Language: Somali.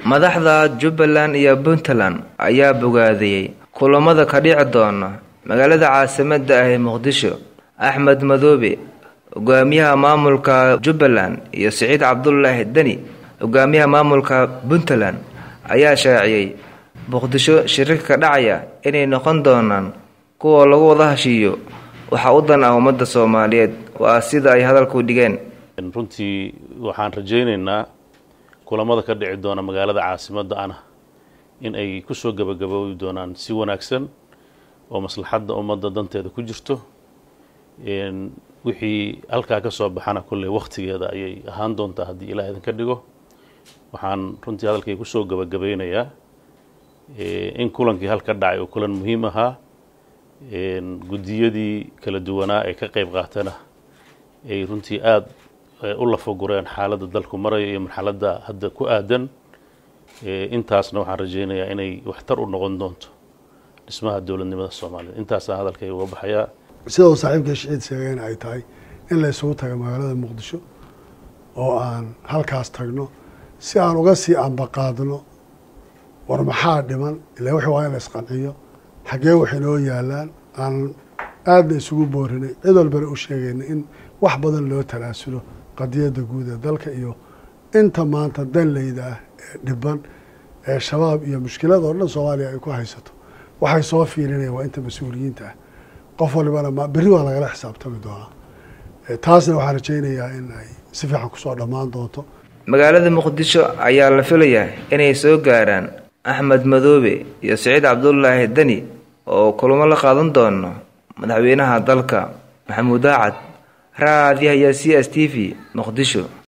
madaxda jubbaland iyo puntland ayaa bogaadiyey kulamada ka dhici doona magaalada caasimadda ah ee muqdisho axmed madoobe hogaamiyaha maamulka jubbaland iyo siciid cabdulaahi deni hogaamiyaha maamulka puntland ayaa shaaciyey muqdisho shirarka ka dhacaya inay noqon doonaan kuwa lagu wada heshiiyo waxaa u dan ah ummadda soomaaliyeed waa sida ay hadalku dhigeen runtii waxaan rajaynaynaa kulamada ka dhici doona magaalada caasimadda ana in ay kusoo gabagaboobi doonaan si wanaagsan oo maslaxadda ummadda danteeda ku jirto wixii halkaa ka soo baxana kolley wakhtigeeda ayay ahaan doontaa haddii ilaah idinka dhigo waxaan runtii hadalkay kusoo gabagabeynayaa in kulankii halka dhacay oo kulan muhiim ahaa guddiyadii kala duwanaa ee ka qayb qaatana ay runtii aada u lafagureen xaaladda dalku maraya iyo marxaladda hadda ku aadan intaasna waxaan rajaynayaa inay waxtar u noqon doonto dhismaha dowladnimada soomaaliyeed intaasaan hadalkay uga baxayaa sida uu saaxiibka shiciid sheegeen ay tahay in la isugu taga magaalada muqdisho oo aan halkaas tagno si aan uga sii ambaqaadno war maxaa dhiman ila wixii waa in la isqanciyo xaggee waxay noo yaalaan aan aadna isugu boorinay cid walbana u sheegayna in wax badan loo talaasulo qadiyadda guud ee dalka iyo inta maanta danleyda ah ee dhiban ee shabaab iyo mushkilada oo dhan soomaaliya ay ku haysato waxay soo fiilinayaan waa inta mas-uuliyiinta ah qof walibana ma berri waa lagala xisaabtami doonaa taasna waxaan rajaynayaa in ay si fiican kusoo dhammaan doonto magaalada muqdisho ayaa la filayaa inay soo gaaraan axmed madoobe iyo siciid cabdulaahi deni oo kulamo la qaadan doono madaxweynaha dalka maxamuud aacad raadiyaha iyo c s t v muqdisho